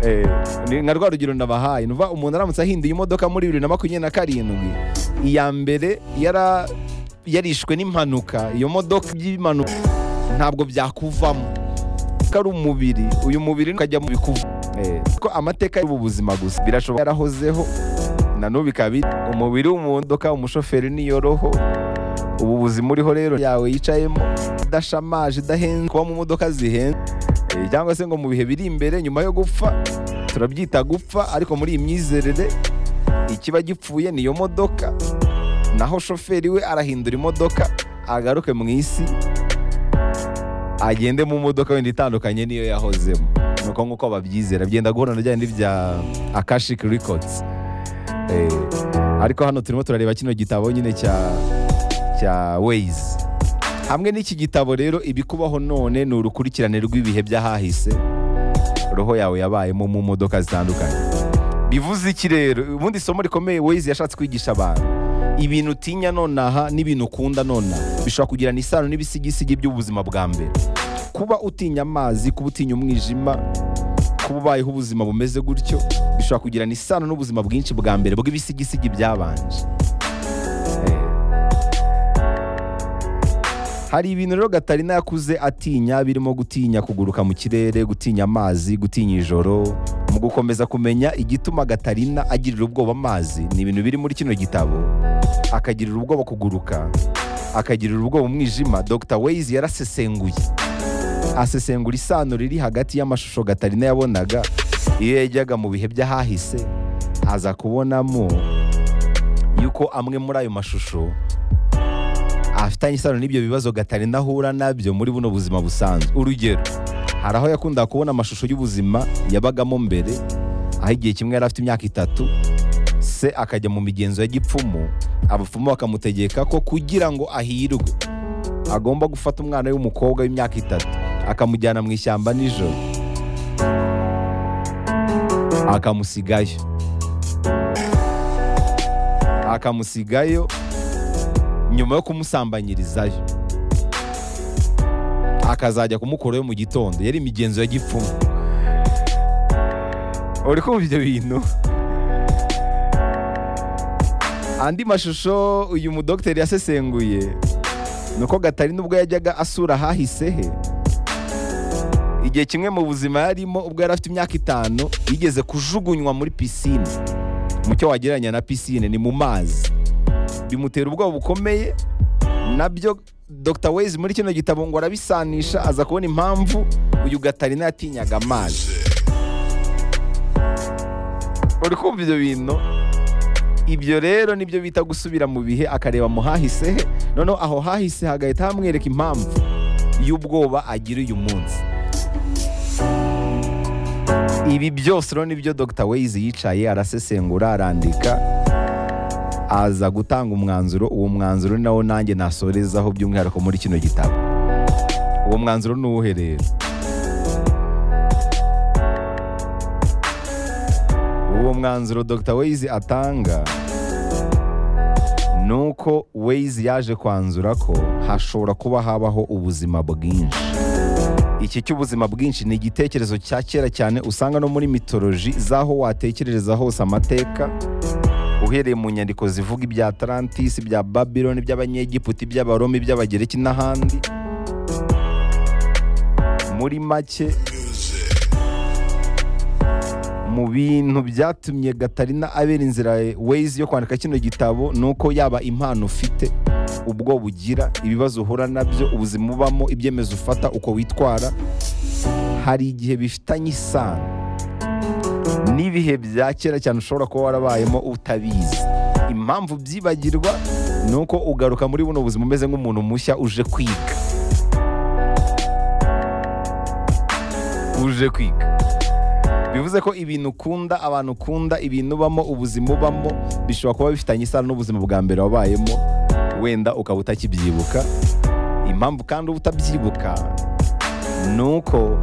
Eh, ni nka rwa rugero ndabahaye ni ukuvuga umuntu aramutse ahinduye imodoka muri bibiri na makumyabiri na karindwi iya mbere yara yarishwe n'impanuka iyo modoka y'impanuka ntabwo byakuvamo ko ari umubiri uyu mubiri ukajya mu bikuvu Eh, ko amateka y'ubu buzima gusa birashobora yarahozeho na n'ubu ikaba iri. umubiri w'umuntu imodoka umushoferi niyo roho ubu buzima uriho rero yawe yicayemo idashamaje idahenze kuba mu modoka zihenze Eh, cyangwa se ngo mu bihe biri imbere nyuma yo gupfa turabyita gupfa ariko muri iyi myizerere ikiba gipfuye niyo modoka naho shoferi we arahindura imodoka agaruke mu isi agende mu modoka wenda itandukanye n'iyo yahozemo ni uko nguko babyizera byenda guhura na bya bindi bya akashik records Eh, ariko hano turimo turareba kino gitabo nyine cya cya ways hamwe n'iki gitabo rero ibikubaho none ni urukurikirane rw'ibihe by'ahahise roho yawe yabayemo mu modoka zitandukanye bivuze iki rero ubundi isomo rikomeye ways yashatse kwigisha abantu ibintu utinya nonaha n'ibintu ukunda nonaha bishobora kugirana isano n'ibisigisigi by'ubuzima bwa mbere kuba utinya amazi kuba utinya umwijima kuba ubayeho ubuzima bumeze gutyo bishobora kugirana isano n'ubuzima bwinshi bwa mbere bw'ibisigisigi byabanje Eh. hari ibintu rero gatarina yakuze atinya birimo gutinya kuguruka mu kirere gutinya amazi gutinya ijoro mu gukomeza kumenya igituma gatarina agirira ubwoba amazi ni ibintu biri muri kino gitabo akagirira ubwoba kuguruka akagirira ubwoba umwijima dr ways yarasesenguye asesengura isano riri hagati y'amashusho gatarina yabonaga iyo yajyaga mu bihe by'ahahise aza kubonamo yuko amwe muri ayo mashusho afitanye isano n'ibyo bibazo gatarina ahura nabyo muri buno buzima busanzwe urugero hari aho yakundaga kubona amashusho y'ubuzima yabagamo mbere aho igihe kimwe yari afite imyaka itatu se akajya mu migenzo ya gipfumu abapfumu bakamutegeka ko kugira ngo ahirwe agomba gufata umwana w'umukobwa w'imyaka itatu akamujyana mu ishyamba nijoro akamusigayo akamusigayo nyuma yo kumusambanyirizayo akazajya kumukorayo mu gitondo yari imigenzo ya gipfumu uri kumva ibyo bintu andi mashusho uyu mudogiteri yasesenguye ni uko gatarina ubwo yajyaga asura ahahise he igihe kimwe mu buzima yarimo ubwo yari afite imyaka itanu yigeze kujugunywa muri pisine mu cyo wagereranya na pisine ni mu mazi bimutera ubwoba bukomeye nabyo Dr Ways muri kino gitabo ngo arabisanisha aza kubona impamvu uyu gatarina yatinyaga amazi uri kumva ibyo bintu ibyo rero nibyo bita gusubira mu bihe akareba mu hahise he noneho aho hahise hagahita hamwereka impamvu y'ubwoba agira uyu munsi ibi byose rero nibyo Dr Ways yicaye arasesengura arandika aza gutanga umwanzuro uwo mwanzuro nawo nanjye nasorezaho by'umwihariko muri kino gitabo uwo mwanzuro ni uwuhe rero uwo mwanzuro dr Ways atanga ni uko Ways yaje kwanzura ko hashobora kuba habaho ubuzima bwinshi iki cy'ubuzima bwinshi ni igitekerezo cya kera cyane usanga no muri mitoloji z'aho watekerereza hose amateka uhereye mu nyandiko zivuga ibya Atlantis, ibya Babylon, iby'Abanyegiputa, iby'Abaroma, iby'Abagereki n'ahandi. Muri make mu bintu byatumye Gatarina abera inzira Ways yo kwandika kino gitabo ni uko yaba impano ufite ubwo bugira ibibazo uhura nabyo ubuzima ubamo ibyemezo ufata uko witwara hari igihe bifitanye isano n'ibihe bya kera cyane ushobora kuba warabayemo utabizi impamvu byibagirwa ni uko ugaruka muri buno buzima umeze nk'umuntu mushya uje kwiga uje kwiga bivuze ko ibintu ukunda abantu ukunda ibintu ubamo ubuzima ubamo bishobora kuba bifitanye isano n'ubuzima bwa mbere wabayemo wenda ukaba utakibyibuka impamvu kandi uba utabyibuka ni uko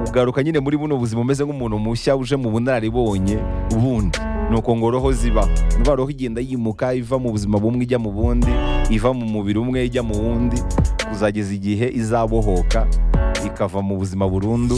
ugaruka nyine muri buno buzima umeze nk'umuntu mushya uje mu bunararibonye bundi ni uko ngo roho ziba niba roho igenda yimuka iva mu buzima bumwe ijya mu bundi iva mu mubiri umwe ijya mu wundi kuzageza igihe izabohoka ikava mu buzima burundu